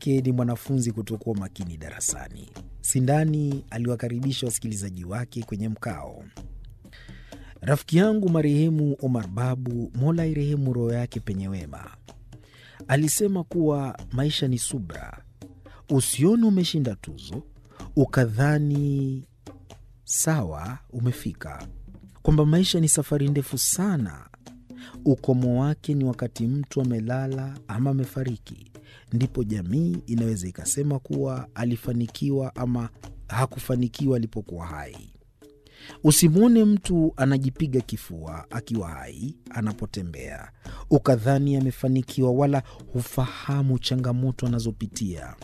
yake ni mwanafunzi kutokuwa makini darasani. Sindani aliwakaribisha wasikilizaji wake kwenye mkao. Rafiki yangu marehemu Omar Babu, Mola irehemu roho yake penye wema, alisema kuwa maisha ni subra. Usione umeshinda tuzo ukadhani sawa umefika, kwamba maisha ni safari ndefu sana. Ukomo wake ni wakati mtu amelala ama amefariki, ndipo jamii inaweza ikasema kuwa alifanikiwa ama hakufanikiwa alipokuwa hai. Usimwone mtu anajipiga kifua akiwa hai anapotembea ukadhani amefanikiwa, wala hufahamu changamoto anazopitia.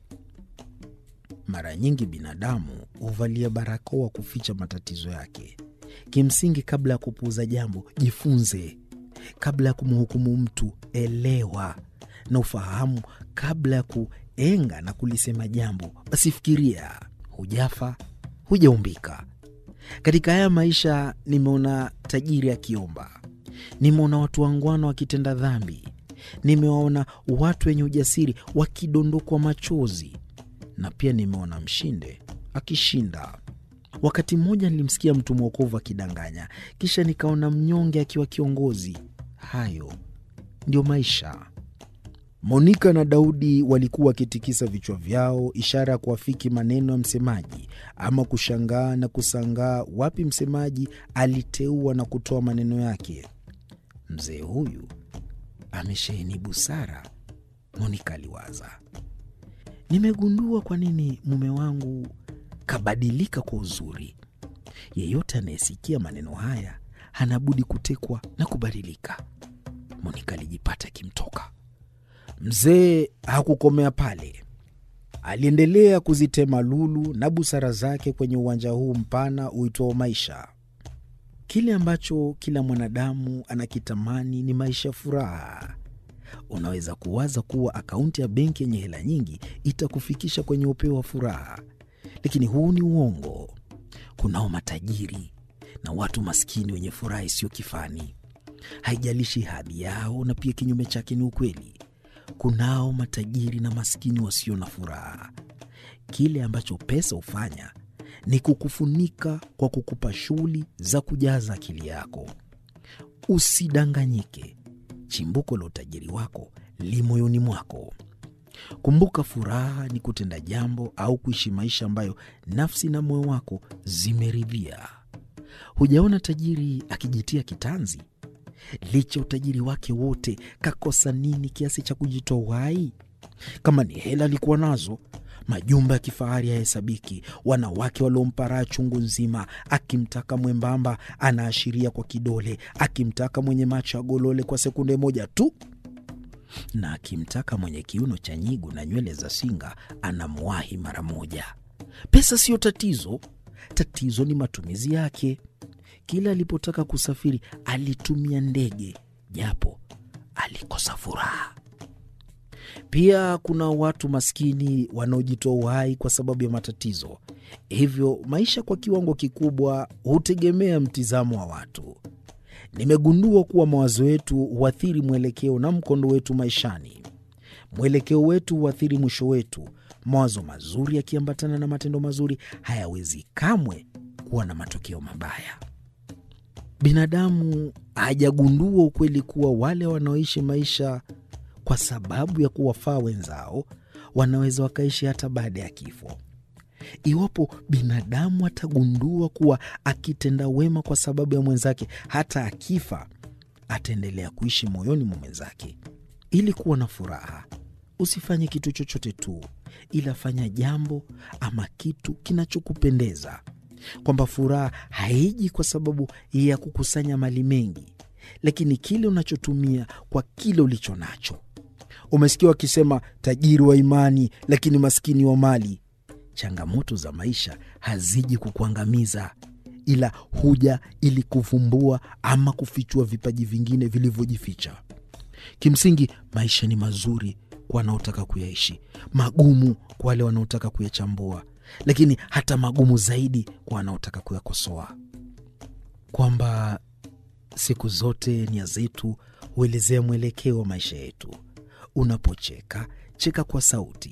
Mara nyingi binadamu huvalia barakoa kuficha matatizo yake. Kimsingi, kabla ya kupuuza jambo, jifunze. Kabla ya kumhukumu mtu, elewa na ufahamu. Kabla ya kuenga na kulisema jambo, basi fikiria. Hujafa, hujaumbika. Katika haya maisha nimeona tajiri akiomba, nimeona watu wangwana wakitenda dhambi, nimewaona watu wenye ujasiri wakidondokwa machozi, na pia nimeona mshinde akishinda. Wakati mmoja nilimsikia mtu mwokovu akidanganya, kisha nikaona mnyonge akiwa kiongozi. Hayo ndio maisha. Monika na Daudi walikuwa wakitikisa vichwa vyao, ishara ya kuafiki maneno ya msemaji, ama kushangaa na kusangaa wapi msemaji aliteua na kutoa maneno yake. Mzee huyu amesheheni busara, Monika aliwaza. Nimegundua kwa nini mume wangu kabadilika kwa uzuri. Yeyote anayesikia maneno haya hana budi kutekwa na kubadilika. Monika alijipata akimtoka. Mzee hakukomea pale, aliendelea kuzitema lulu na busara zake kwenye uwanja huu mpana uitwao maisha. Kile ambacho kila mwanadamu anakitamani ni maisha ya furaha. Unaweza kuwaza kuwa akaunti ya benki yenye hela nyingi itakufikisha kwenye upeo wa furaha, lakini huu ni uongo. Kunao matajiri na watu maskini wenye furaha isiyo kifani, haijalishi hadhi yao, na pia kinyume chake ni ukweli. Kunao matajiri na maskini wasio na furaha. Kile ambacho pesa hufanya ni kukufunika kwa kukupa shughuli za kujaza akili yako. Usidanganyike, chimbuko la utajiri wako li moyoni mwako. Kumbuka, furaha ni kutenda jambo au kuishi maisha ambayo nafsi na moyo wako zimeridhia. Hujaona tajiri akijitia kitanzi? Licha utajiri wake wote, kakosa nini kiasi cha kujitoa uhai? Kama ni hela alikuwa nazo, majumba ya kifahari hayahesabiki, wanawake waliompa raha chungu nzima. Akimtaka mwembamba anaashiria kwa kidole, akimtaka mwenye macho ya golole kwa sekunde moja tu, na akimtaka mwenye kiuno cha nyigu na nywele za singa anamwahi mara moja. Pesa siyo tatizo, tatizo ni matumizi yake. Kila alipotaka kusafiri alitumia ndege, japo alikosa furaha. Pia kuna watu maskini wanaojitoa uhai kwa sababu ya matatizo. Hivyo maisha kwa kiwango kikubwa hutegemea mtizamo wa watu. Nimegundua kuwa mawazo yetu huathiri mwelekeo na mkondo wetu maishani. Mwelekeo wetu huathiri mwisho wetu. Mawazo mazuri yakiambatana na matendo mazuri hayawezi kamwe kuwa na matokeo mabaya. Binadamu hajagundua ukweli kuwa wale wanaoishi maisha kwa sababu ya kuwafaa wenzao wanaweza wakaishi hata baada ya kifo. Iwapo binadamu atagundua kuwa akitenda wema kwa sababu ya mwenzake, hata akifa ataendelea kuishi moyoni mwa mwenzake. Ili kuwa na furaha, usifanye kitu chochote tu, ila fanya jambo ama kitu kinachokupendeza, kwamba furaha haiji kwa sababu ya kukusanya mali mengi, lakini kile unachotumia kwa kile ulicho nacho. Umesikia wakisema tajiri wa imani, lakini maskini wa mali. Changamoto za maisha haziji kukuangamiza, ila huja ili kuvumbua ama kufichua vipaji vingine vilivyojificha. Kimsingi, maisha ni mazuri kwa wanaotaka kuyaishi, magumu kwa wale wanaotaka kuyachambua, lakini hata magumu zaidi kwa wanaotaka kuyakosoa. Kwamba siku zote nia zetu huelezea mwelekeo wa maisha yetu. Unapocheka, cheka kwa sauti.